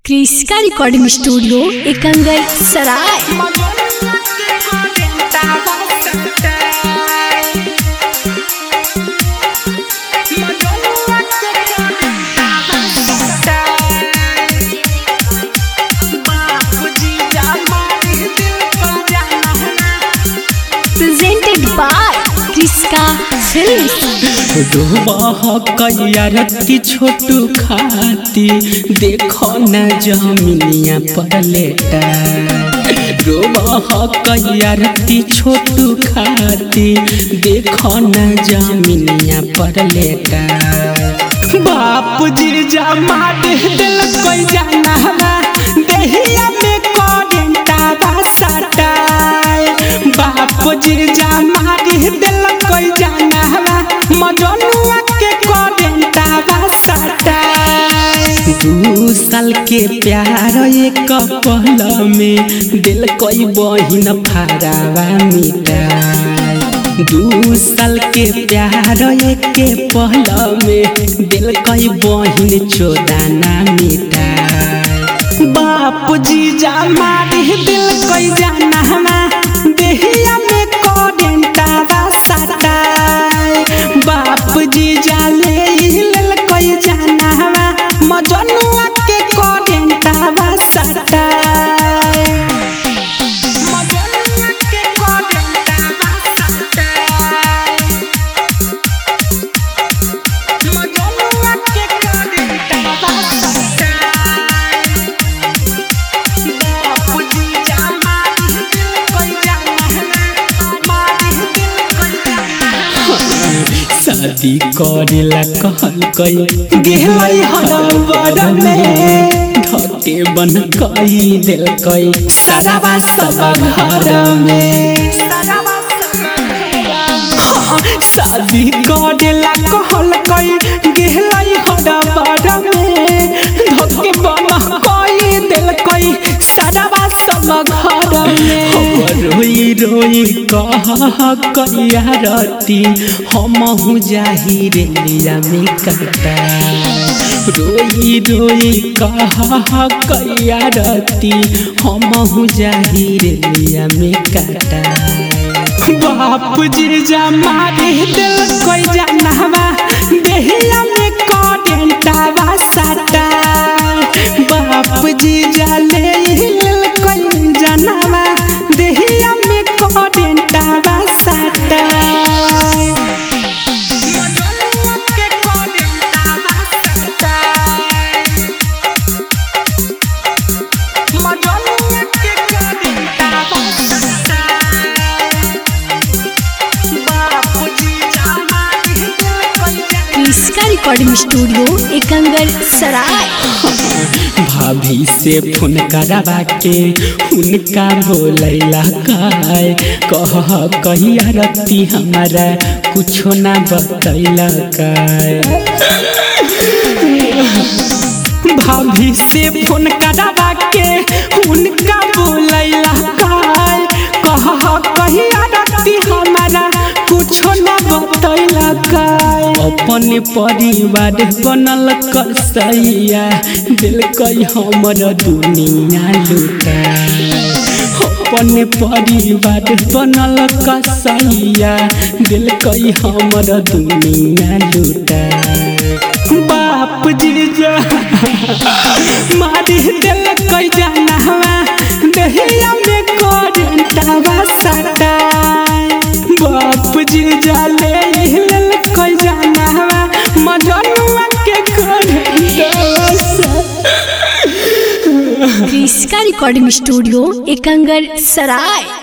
क्रिस्का recording studio Ekangar Sarai presented by Kriska film कैरती छोटू खाती देखो न जमीनिया पर लेटा रोबह कैरती छोटू खाती देखो न जमीनिया पर लेटा बाप जी जमा दे दिल कोई जाना हवा देहिया में कोडेंटा बसटाए बाप जी जमा दे दिल कोई जाना हवा मजनुआ के कोडेंटा बसटाए दू साल के प्यार एक पल में दिल कोई बहिन फारावा मिटाए दू साल के प्यार एक पहल में दिल कई बहिन चोदाना मिटा बाप जी जा मारे दिल कई जाना हमा देहिया में कोडेंटा बसटा बाप जी जा ले लेल कई जाना हमा मजनुआ के कोडेंटा बसटा शादी करेला कहल कई गेलै हरबर में धके बन कई दिल कई सदाबा सब घर में शादी करेला कहल कई गेलै हरबर में धके बन कई दिल कई सदाबा सब घर में रोई रोई कह करिया रती हम जाही रे लिया में कटा रोई रोई कह करिया रती हम जाही रे लिया में कटा बाप जी जा मारे दिल कोई जानवा देहिया में कोडेंटा बसटा बाप जी जा ले हिल कोई जानवा देहिया में कोडेंटा बसटा क्रिस्का रिकॉर्डिंग स्टूडियो एकंगर सराय भाभी से फोन करवा के उनका बोलैला काय कह कहिया रती हमारा कुछो ना बतैला काय भाभी से फोन करवा के उनका बोलैला काय कह कहिया रती हमारा कुछो ना बतैला काय अपन परिवार बनल कसैया दिल कई हमर दुनिया लुटा अपन परिवार बनल कसैया दिल कई हमर दुनिया लुटा बाप जी जा मारी दिल कई जाना हवा दहिया में कोडेंटा बसटा बाप जी जा ले हिल कई जाना हवा मजनुआ के कोडेंटा बसटा क्रिस्का रिकॉर्डिंग स्टूडियो एकंगर सराय